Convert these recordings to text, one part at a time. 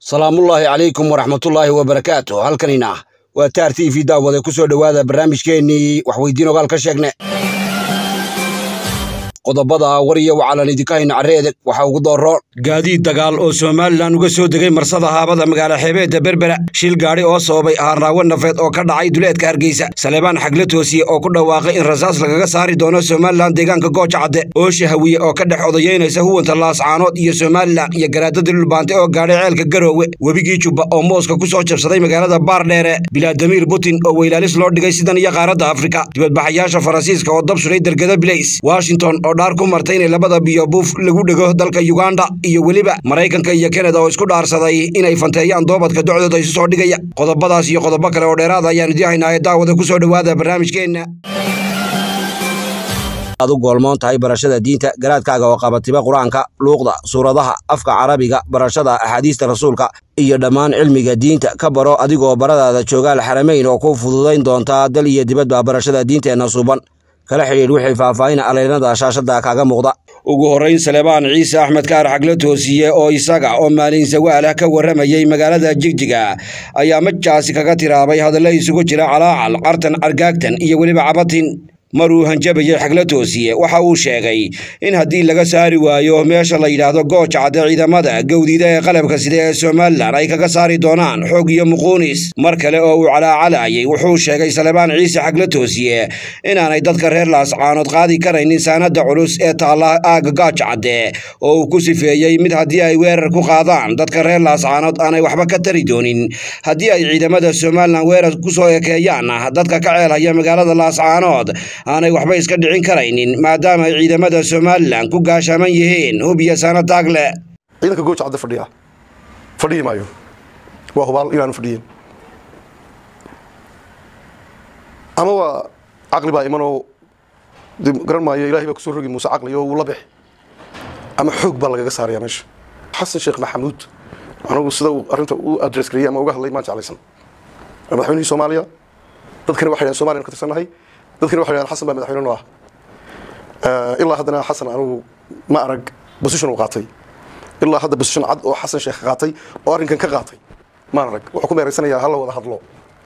salaamullaahi calaykum waraxmatullaahi wabarakaatu halkanina waa taar t v daawade ku soo dhowaada barnaamijkeennii waxweydiin ogaal ka sheegne qodobada war iyo wacalan idinka hayna carre edeg waxaa ugu dooroon gaadiid dagaal oo somalilan uga soo degay marsada haabada magaala xeebeedda berbera shil gaadhi oo sababay ahaanraawo nafeed oo ka dhacay duleedka hargeysa saleebaan xagle toosiye oo ku dhawaaqay in rasaas lagaga saari doono somalilan deegaanka gooja cadde oosha hawiye oo ka dhex odayeynaysa huwanta laascaanood iyo somalilan iyo garaadada dhulbaante oo gaadhay ceelka garoowe webigii jubba oo mooska ku soo jabsaday magaalada baardheere bilaadamiir putin oo weylaalis loo dhigay sidan iyo qaaradda afrika dibadbaxayaasha faransiiska oo dab suray dergada bilays washington oo dhaar ku martay inay labada biyo buuf lagu dhego dalka yuganda iyo weliba maraykanka iyo kanada oo isku dhaarsaday inay fanteeyaan doobadka docdooda isu soo dhigaya qodobadaas iyo qodobo kale oo dheeraada ayaan idiin haynaaye daawada ku soo dhowaada barnaamijkeenna aad u goolmoon tahay barashada diinta garaadkaaga oo qabatiba qur-aanka luuqda suuradaha afka carabiga barashada axaadiista rasuulka iyo dhammaan cilmiga diinta ka baro adigoo baradaada joogaal xaramayn oo ku fududayn doontaa dal iyo dibadba barashada diinteenna suuban kala xidhiidh wixii faahfaahin aleynada shaashada kaaga muuqda ugu horrayn saleebaan ciise axmed kaar xagle toosiye oo isaga oo maalin sawaalah ka warramayey magaalada jigjiga ayaa majaasi kaga tiraabay hadalla isugu jira calaacal cartan argaagtan iyo weliba cabatin maruu hanjabayey xagle toosiye waxa uu sheegay in haddii laga saari waayo meesha la yidhaahdo gooja cadde ciidamada gowdida ee qalabka sida ee somalilan ay kaga saari doonaan xoog iyo muquunis mar kale oo uu calaacalayay wuxuu sheegay salebaan ciise xagle toosiye inaanay dadka reer laascaanood qaadi karaynin saanada culus ee taalla aagga gaaja cadde oo uu ku sifeeyey mid haddii ay weerar ku qaadaan dadka reer laascaanood aanay waxba ka tari doonin haddii ay ciidamada somalilan weerar ku soo ekeeyaanna dadka ka ceelhaya magaalada laascaanood aanay waxba iska dhicin karaynin maadaama ay ciidamada somalilan ku gaashaaman yihiin hub iyo saana taagle ciidanka gooja cadde fadhiya fadhiyi maayo waa hubaal inaanu fadhiyin ama waa caqli baa imanoo de garan maayo ilahay baa kusoo rogi muuse caqli oo wuu la bixi ama xoog baa lagaga saaraya meesha xasan sheekh maxamuud anigu sida uu arrinta u adress gareeyey ama uga hadlay maan jeclaysan madaxweynihii soomaaliya dadkani waxay dhahen somaliyan ka tirsannahay dadkani waxay dhahen xasan baa madaxweyne noo ah ilaa haddana xasan anigu ma arag position uu qaatay ilaa hadda position cad oo xasan sheekh qaatay oo arrinkan ka qaatay maan arag wuxuu ku meeraysanayaa hala wada hadlo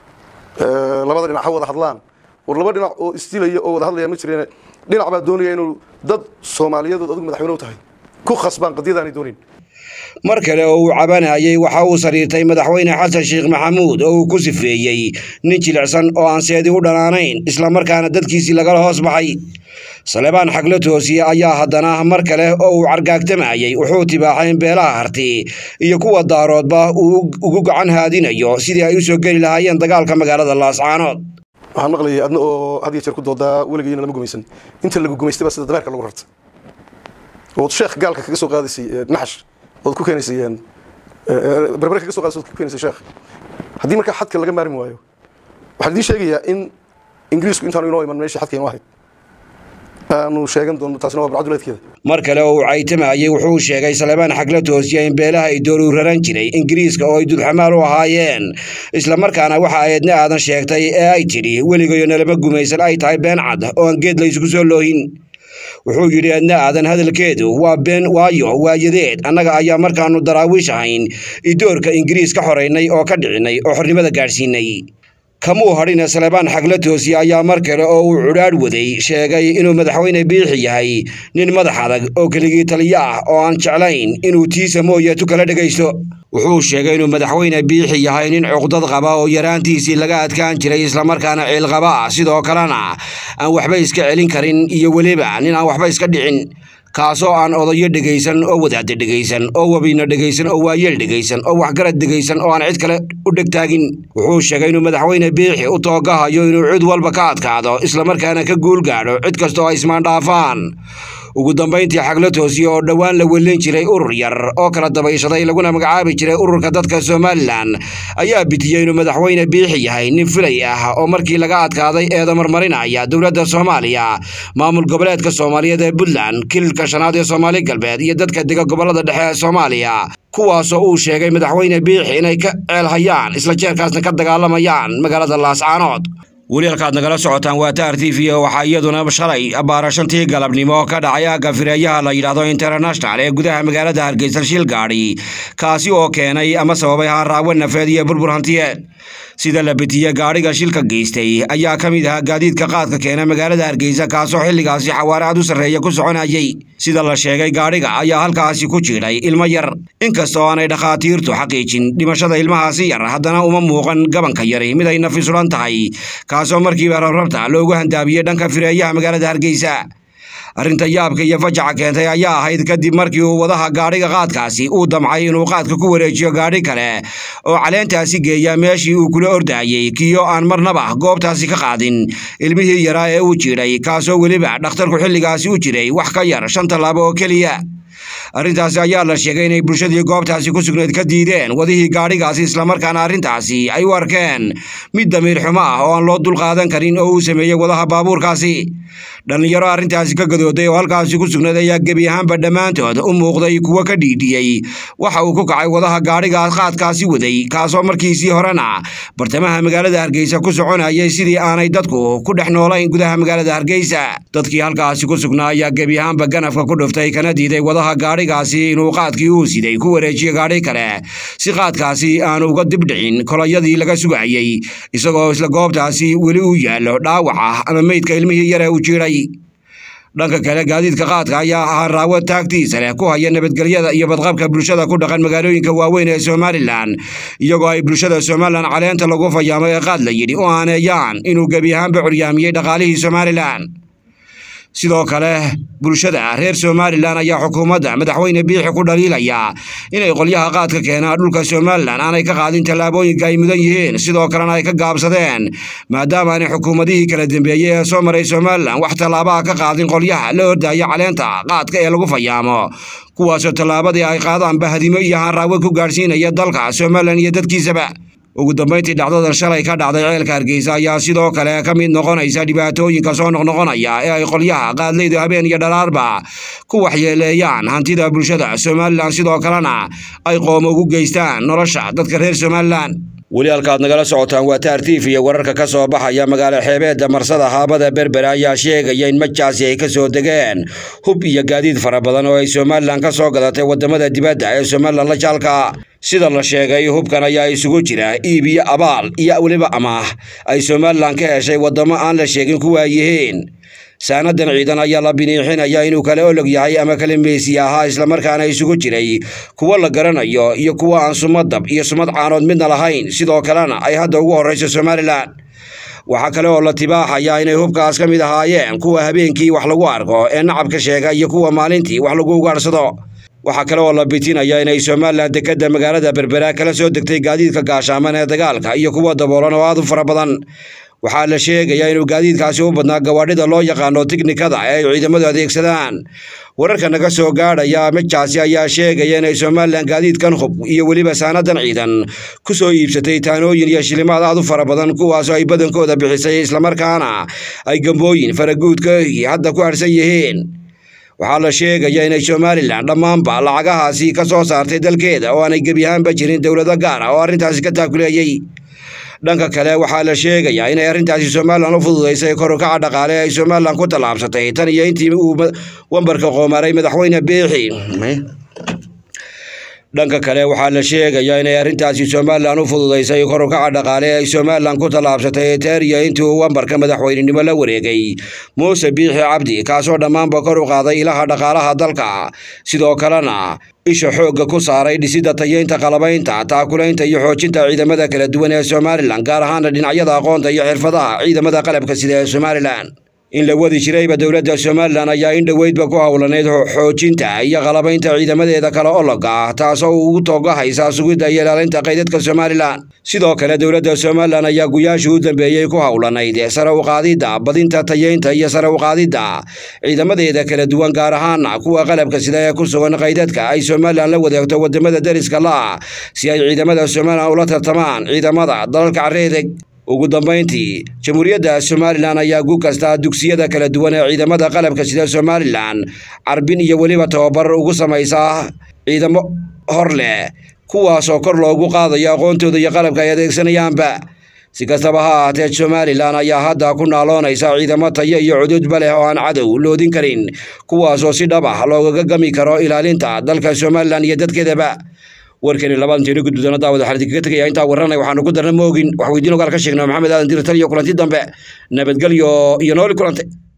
labada dhinac ha wada hadlaan war laba dhinac oo isdilaya oo wada hadlaya ma jireen dhinac baa doonaya inuu dad soomaaliyadood adigu madaxweyne u tahay ku khasbaan qadiyadaanay doonin mar kale oo uu cabanayay waxa uu sariirtay madaxweyne xasan sheekh maxamuud oo uu ku sifeeyey nin jilicsan oo aan seedi u dhanaanayn islamarkaana dadkiisii lagala hoos baxay salebaan xagle toosiye ayaa haddana mar kale oo uu cargaagtamayey wuxuu tibaaxay in beelaha harti iyo kuwa daaroodba uu ugu gacan haadinayo sidii ay u soo geli lahaayeen dagaalka magaalada laascaanood waxaan maqlayay adna oo had iyo jeer ku doodaa weligiina lama gumaysan inta lagu gumaystay baa sida dameerka lagu rartay ood sheekh gaalka kaga soo qaadaysay naxash ood ku keenaysay berbere kaga so qaadaysay ood ku keenaysay sheekh haddii markaa xadka laga maarmi waayo waxaan idiin sheegayaa in ingiriisku intaanu inoo iman meeshii xadka inoo ahayd aanu sheegan doono taasina waa barcaduleedkeeda mar kale oo uu caytamayey wuxuu sheegay salebaan xagle toosiya in beelaha ay dooru raran jiray ingiriiska oo ay dudxamaal u ahaayeen islamarkaana waxa aydna aadan sheegtay ee ay tidhi weligayo nalama gumaysan ay tahay been cad oo aan geed la isugu soo loohin wuxuu yidhi adna aadan hadalkeedu waa been waayo waayadeed annaga ayaa markaannu daraawiish ahayn idoorka ingiriis ka xoraynay oo ka dhicinay oo xornimada gaadhsiinay kamuu hadhina salebaan xagle toosiye ayaa mar kale oo uu cudhaadh waday sheegay inuu madaxweyne biixi yahay nin madax adag oo keligii taliyo ah oo aan jeclayn inuu tiisa mooye tu kala dhegaysto wuxuu sheegay inuu madaxweyne biixi yahay nin cuqdad qaba oo yaraantiisii laga adkaan jiray islamarkaana ciilqaba ah sidoo kalena aan waxba iska celin karin iyo weliba nin aan waxba iska dhicin kaasoo aan odayo dhegaysan oo wadaadda dhegaysan oo wabina dhegaysan oo waayeel dhegaysan oo waxgarad dhegaysan oo aan cid kale u dhegtaagin wuxuu sheegay inuu madaxweyne biixi u toogahayo inuu cid walba ka adkaado islamarkaana ka guul gaadho cid kasta oo ay ismaandhaafaan ugu dambayntii xagle toosiye oo dhowaan la welin jiray urur yar oo kala dabayshaday laguna magacaabi jiray ururka dadka somalilan ayaa bitiyey inuu madaxweyne biixi yahay nin filay ah oo markii laga adkaaday eeda marmarinaya dowladda soomaaliya maamul goboleedka soomaaliyeed ee puntland kililka shanaad ee soomaali galbeed iyo dadka dega gobollada dhexe ee soomaaliya kuwaasoo uu sheegay madaxweyne biixi inay ka ceelhayaan isla jeerkaasna ka dagaalamayaan magaalada laascaanood weli halkaad nagala socotaan waa taar t v waxaa iyaduna shalay baarashantii galabnimo ka dhacay aagga fireeyaha la yidhaahdo international ee gudaha magaalada hargeysa shil gaadhi kaasi oo keenay ama sababay haaraawo nafeed iyo burbur hantiyeed sida la betiye gaadhiga shilka geystay ayaa ka mid ahaa gaadiidka qaadka keena magaalada hargeysa kaasoo xilligaasi xawaare aad u sarreeya ku soconayay sida la sheegay gaadhiga ayaa halkaasi ku jiidhay ilmo yar inkasta oo aanay dhakhaatiirtu xaqiijin dhimashada ilmahaasi yar haddana uma muuqan gabanka yari mid ay nafi sulan tahay kaasoo markiiba rabrabta loogu handaabiyey dhanka fireeyaha magaalada hargeysa arrinta yaabka iyo fajaca keentay ayaa ahayd kadib markii uu wadaha gaadhiga qaadkaasi uu damcay inuu qaadka ku wareejiyo gaadhi kale oo caleentaasi geeya meeshii uu kula ordayey kiyo aan marnaba goobtaasi ka qaadin ilmihii yaraa ee uu jiidhay kaasoo weliba dhakhtarku xilligaasi u jiray wax ka yar shan tallaabo oo keliya arrintaasi ayaa la sheegay inay bulshadii goobtaasi ku sugnayd ka diideen wadihii gaadhigaasi islamarkaana arrintaasi ay u arkeen mid damiir xumo ah oo aan loo dulqaadan karin oo uu sameeyey wadaha baabuurkaasi dhallinyaro arrintaasi ka gadooday oo halkaasi ku sugnayd ayaa gebi ahaanba dhammaantood u muuqday kuwo ka dhiidhiyey waxa uu ku kacay wadaha gaadhigaas qaadkaasi waday kaasoo markiisii horena bartamaha magaalada hargeysa ku soconayay sidii aanay dadku ku dhex noolayn gudaha magaalada hargeysa dadkii halkaasi ku sugnaa ayaa gebi ahaanba ganafka ku dhuftay kana diiday wadaha gaadhigaasi inuu qaadkii uu siday ku wareejiyo gaadhi kale si qaadkaasi aanu uga dibdhicin kolayadii laga sugayey isagoo isla goobtaasi weli uu yaallo dhaawaca ama meydka ilmihii yare uu jiidhay dhanka kale gaadiidka qaadka ayaa ahaa raawo taagtiisa leh ku haya nabadgelyada iyo badqabka bulshada ku dhaqan magaalooyinka waaweyn ee somalilan iyagoo ay bulshada somalilan caleenta lagu fayaamo ee qaad la yidhi u aaneeyaan inuu gebi ahaanba curyaamiyey dhaqaalihii somalilan sidoo kale bulshada reer somalilan ayaa xukuumadda madaxweyne biixi ku dhaliilaya inay qolyaha qaadka keenaa dhulka somalilan aanay ka qaadin tallaabooyinka ay mudan yihiin sidoo kalena ay ka gaabsadeen maadaama aanay xukuumadihii kala dambeeyey ee soo maray somalilan wax tallaabaha ka qaadin qolyaha la ordaya caleenta qaadka ee lagu fayaamo kuwaasoo tallaabadii ay qaadaan bahadimo iyo haanraawe ku gaadhsiinaya dalka somalilan iyo dadkiisaba ugu dambayntii dhacdadan shalay ka dhacday ceelka hargeysa ayaa sidoo kale ka mid noqonaysa dhibaatooyinka soo noqnoqonaya ee ay qolyaha qaadleydu habeen iyo dhalaarba ku waxyeeleeyaan hantida bulshada somalilan sidoo kalena ay qoomo ugu geystaan nolosha dadka reer somalilan weli halkaad nagala socotaan waa taar tiif iyo wararka ka soo baxaya magaalo xeebeedda marsada haabada berbere ayaa sheegaya in majaasi ay ka soo degeen hub iyo gaadiid fara badan oo ay somalilan ka soo gadatay waddamada dibadda ee somalilan la jaalka sida la sheegay hubkan ayaa isugu jira iib iyo abaal iyo weliba amaah ay somalilan ka heshay waddamo aan la sheegin kuwa ay yihiin saanadan ciidan ayaa la biniixinaya inuu kala olog yahay ama kala meesi ahaa islamarkaana isugu jiray kuwo la garanayo iyo kuwo aan sumadab iyo sumad caanood midna lahayn sidoo kalena ay hadda ugu horrayso somalilan waxaa kale oo la tibaaxaya inay hubkaas ka mid ahaayeen kuwa habeenkii wax lagu arko ee nacabka sheega iyo kuwa maalintii wax lagu ugaadhsado waxaa kale oo la bitinaya inay somalilan dekedda magaalada berbera kala soo degtay gaadiidka gaashaaman ee dagaalka iyo kuwa daboolan oo aad u fara badan waxaa la sheegayaa inuu gaadiidkaasi u badnaa gawaadhida loo yaqaano tiknikada ee ay ciidamadu adeegsadaan wararka naga soo gaadhaya majaasi ayaa sheegaya inay somalilan gaadiidkan hub iyo weliba saanadan ciidan ku soo iibsatay taanooyin iyo shilimaad aad u fara badan kuwaasoo ay badankooda bixisay islamarkaana ay gambooyin faraguudkahii hadda ku harsan yihiin waxaa la sheegaya inay somalilan dhammaanba lacagahaasi ka soo saartay dalkeeda oo aanay gebi ahaanba jirin dowlado gaar ah oo arrintaasi ka taakuleeyey dhanka kale waxaa la sheegayaa inay arrintaasi somalilan u fududaysay korukaca dhaqaale ay somalilan ku tallaabsatay tan iyo intii uu wambarka qoomaray madaxweyne biixi dhanka kale waxaa la sheegayaa inay arrintaasi somalilan u fududaysay korukaca dhaqaale ay somalilan ku tallaabsatay teeriya intii uu wambarka madaxweynenimo la wareegay muuse biixi cabdi kaasoo dhammaanba kor u qaaday ilaha dhaqaalaha dalka sidoo kalena isha xoogga ku saaray dhisidda tayeynta qalabaynta taakulaynta iyo xoojinta ciidamada kala duwan ee somalilan gaar ahaana dhinacyada aqoonta iyo xirfadaha ciidamada qalabka sida ee somalilan in la wadi jirayba dowladda somalilan ayaa in dhoweydba ku howlanayd xoojinta iyo qalabaynta ciidamadeeda kale ologa ah taasoo ugu toogahaysa sugidda iyo ilaalinta qaydadka somalilan sidoo kale dowladda somalilan ayaa guyaashii u dambeeyey ku howlanayd sare uqaadidda badinta tayeynta iyo sare uqaadidda ciidamadeeda kala duwan gaar ahaana kuwa qalabka sida ee ku sugan qaydadka ay somalilan la wadeegto wadamada deriska la-ah si ay ciidamada somalilan ula tartamaan ciidamada dalalka careedeg ugu dambayntii jamhuuriyadda somalilan ayaa gu kasta dugsiyada kala duwan ee ciidamada qalabka sida somalilan carbin iyo weliba tababar ugu samaysaa ciidamo hor leh kuwaasoo kor loogu qaadayo aqoontooda iyo qalabka ay adeegsanayaanba si kastaba ha ahaatee somalilan ayaa hadda ku naaloonaysa ciidamo tayo iyo cududba leh oo aan cadow loodin karin kuwaasoo si dhab ah loogaga gami karo ilaalinta dalka somalilan iyo dadkeedaba warkani labaanteeni gudbudana daawad waxaan idinkaga tegaya intaa warranay waxaanu ku darna moogin wax weydiin ogaal ka sheegnay maxamed aadan diratal iyo kulanti dambe nabadgelyo iyo nooli kulantay